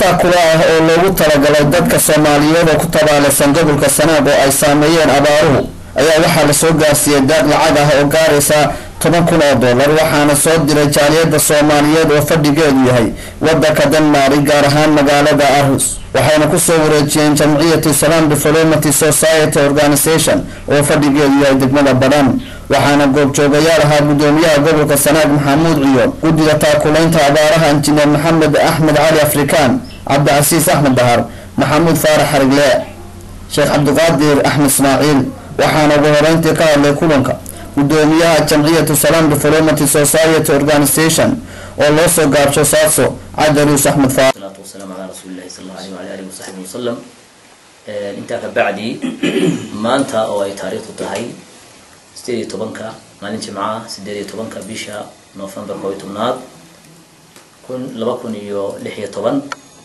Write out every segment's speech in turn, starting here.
taakula ah oo loogu talagalay dadka soomaaliyeed oo ku tabaalaysan gobolka sanaag oo ay saameeyeen abaaruhu ayaa waxaa lasoo gaarsiiyey daaq lacag ah oo gaaraysa toban kun oo dollar waxaana soo diray jaaliyada soomaaliyeed oo fadhigeedu yahay wadanka denmari gaar ahaan magaalada arhus waxayna kusoo wareejiyeen jamciyatu salam development society organization oo fadhigeedu yahay degmada badhan waxaana goobjoogayaal ahaa gudoomiyaha gobolka sanaag maxamuud ciyoon guddiga taakulaynta abaaraha injineer maxamed axmed cali afrikaan cabdicasiis axmed dahar maxamuud faarax xarigle sheekh cabdiqaadir axmed ismaaciil waxaana ugu horeyntii ka hadlay kulanka gudoomiyaha jamciyatu salam development society organization oo loo soo gaabsho saadso cadaruus axmed faarax salaatu wasalaamu calaa rasuulillahi sala allahu alayhi wala alihi wasaxbihi wasalam intaa ka bacdi maanta oo ay taariikhdu tahay sideed iyo tobanka maalin jimcaha sideed iyo tobanka bisha november koo iyo tobnaad kun laba kun iyo lix iyo toban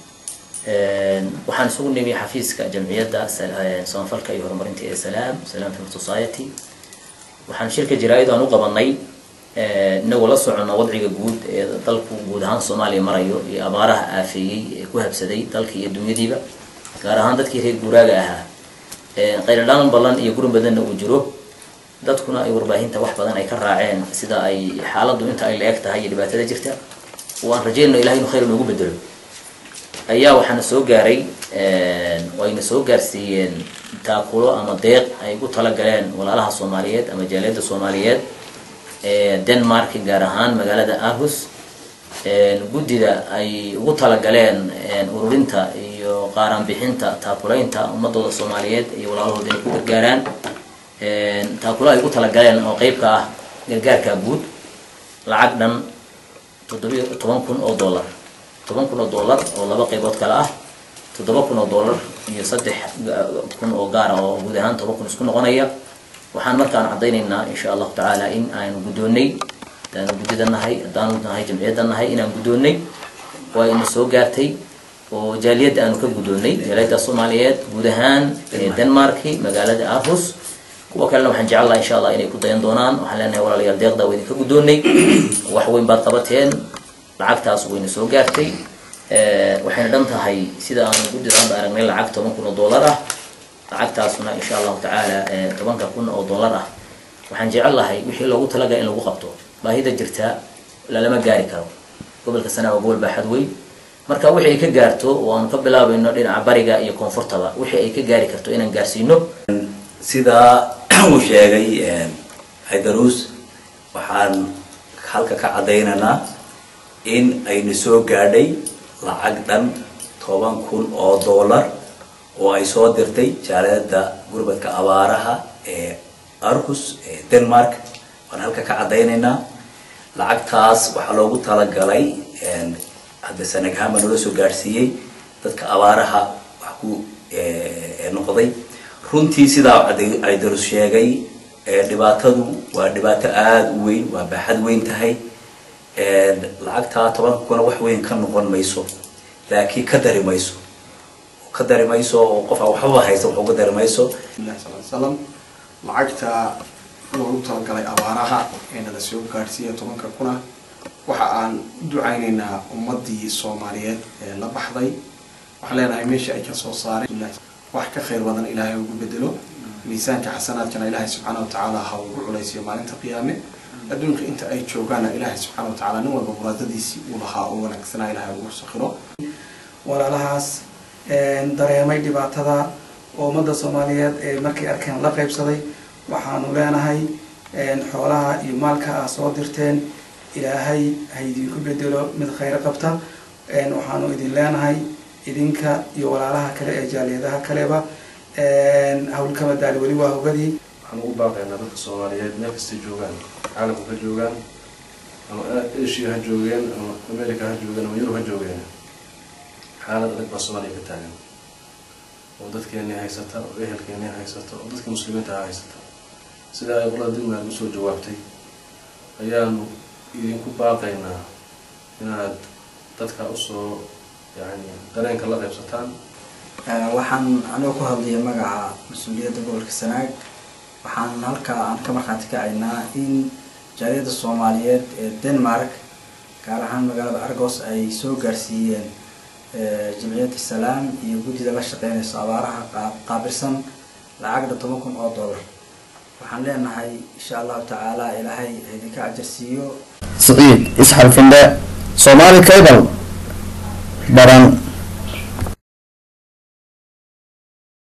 waxaan isugu nimi xafiiska jamciyadda samafalka iyo horumarinta ee salaam salam film society waxaan shirka jaraa-id aan u qabanay inagoo la soconna wadciga guud ee dalku guud ahaan soomaaliya marayo iyo abaaraha aafeeyey ee ku habsaday dalka iyo dunyadiiba gaar ahaan dadkii reer guuraaga ahaa qayladhaan ballan iyo gurin badanna uu jiro dadkuna ay warbaahinta wax badan ay ka raaceen sida ay xaaladdu inta ay la eg tahay iyo dhibaatada jirta oo aan rajeynno ilahay inu khayr noogu bedelo ayaa waxaana soo gaaray wayna soo gaarsiiyeen taakulo ama deeq ay ugu talagaleen walaalaha soomaaliyeed ama jaaliyadda soomaaliyeed ee denmark gaar ahaan magaalada arhus guddida ay ugu talagaleen ururinta iyo qaaraan bixinta taakulaynta ummadooda soomaaliyeed iyo walaalahooda inay ku gargaaraan taakulo ay ugu talagaleen oo qeybka ah gargaarka guud lacag dhan toddobiyo toban kun oo dollar toban kun oo dollar oo laba qeybood kale ah toddoba kun oo dollar iyo saddex kun oo gaara oo guud ahaan toban kun isku noqonaya waxaan markaan caddaynaynaa insha allahu tacaala in aanu guddoonnay haddaanu guddida nahay haddaanu nahay jamciyadda nahay inaan guddoonnay waa ina soo gaartay oo jaaliyadda aanu ka guddoonnay jaaliyadda soomaaliyeed guud ahaan denmarki magaalada arhus kuwa kalena waxaan jecel laha insha allah inay ku dayan doonaan waxaan leenahay walaalayaal deeqda waa idinka guddoonnay wax weyn baad qabateen lacagtaas wayna soo gaartay waxayna dhan tahay sida aanu guddida hadda aragnay lacag toban kun oo dollar ah lacagtaasuna insha allahu tacaala tobanka kun oo dollar ah waxaan jecel lahay wixii loogu talagalay in lagu qabto baahida jirta lalama gaari karo gobolka sanaa waa gobol baaxad weyn marka wixii ay ka gaarto oo aanu ka bilaabayno dhinaca bariga iyo koonfurtaba wixii ay ka gaari karto inaan gaarsiino sidaa uu sheegay haydaruus waxaan halka ka caddaynaynaa in ayna soo gaadhay lacag dhan toban kun oo dollar oo ay soo dirtay jaaliyadda gurbadka abaaraha ee arhus ee denmark waan halka ka caddaynaynaa lacagtaas waxaa loogu talagalay hadda sanagahaan baa noola soo gaadhsiiyey dadka abaaraha wax ku noqday runtii sidaa aydarus sheegay dhibaatadu waa dhibaato aada u weyn waa baaxad weyn tahay lacagtaa tobanka kuna wax weyn ka noqon mayso laakiin ka dari mayso ka dari mayso oo qof aan waxbaba haysta wax uga dari mayso slam lacagta loogu talagalay abaaraha ee nala soo gaadhsiiya tobanka kuna waxa aan u ducaynaynaa ummadii soomaaliyeed ee la baxday waxaan leenahay meesha ay ka soo saareen wax ka khayr badan ilaahay ugu bedelo miisaanka xasanaadkana ilaahay subxaana watacaala ha ugu culaysiyo maalinta qiyaame adduunka inta ay joogaana ilaahay subxaana watacaala nin walba muraadadiisii uu lahaa oo wanaagsanaa ilaahay ugu sakhiro walaalahaas dareemay dhibaatada oo ummadda soomaaliyeed ee markay arkeen la qaybsaday waxaanu leenahay xoolaha iyo maalka aa soo dirteen ilaahay ha idinku bedelo mid khayr qabta waxaanu idin leenahay idinka iyo walaalaha kale ee jaaliyadaha kaleba hawlkama daali weli waa hogadii waxaan ugu baaqaynaa dadka soomaaliyeed meel kastay joogaan caalamka ha joogaan ama asia ha joogeen ama america ha joogeen ama yurub ha joogeen xaalad adag baa soomaaliya ka taagan oo dadkeeni haysata oo ehelkeeni haysata oo dadka muslimiinta ha haysata sida ay qolada degmaaga usoo jawaabtay ayaanu idinku baaqaynaa inaad dadka usoo yani dareenka la qaybsataan waxaan anigoo ku hadlaya magaca mas-uuliyadda gobolka sanaag waxaan halkaa aan ka markhaati kacaynaa in jaaliyadda soomaaliyeed ee denmark gaar ahaan magaalada argos ay soo gaarsiiyeen jamciyadda salaam iyo guddida la shaqeynayso abaaraha qaa- qaabilsan lacagda toban kun oo dollar waxaan leenahay insha allahu tacaala ilaahay ha idinka ajarsiiyo siciid isxal finde soomaali cable baran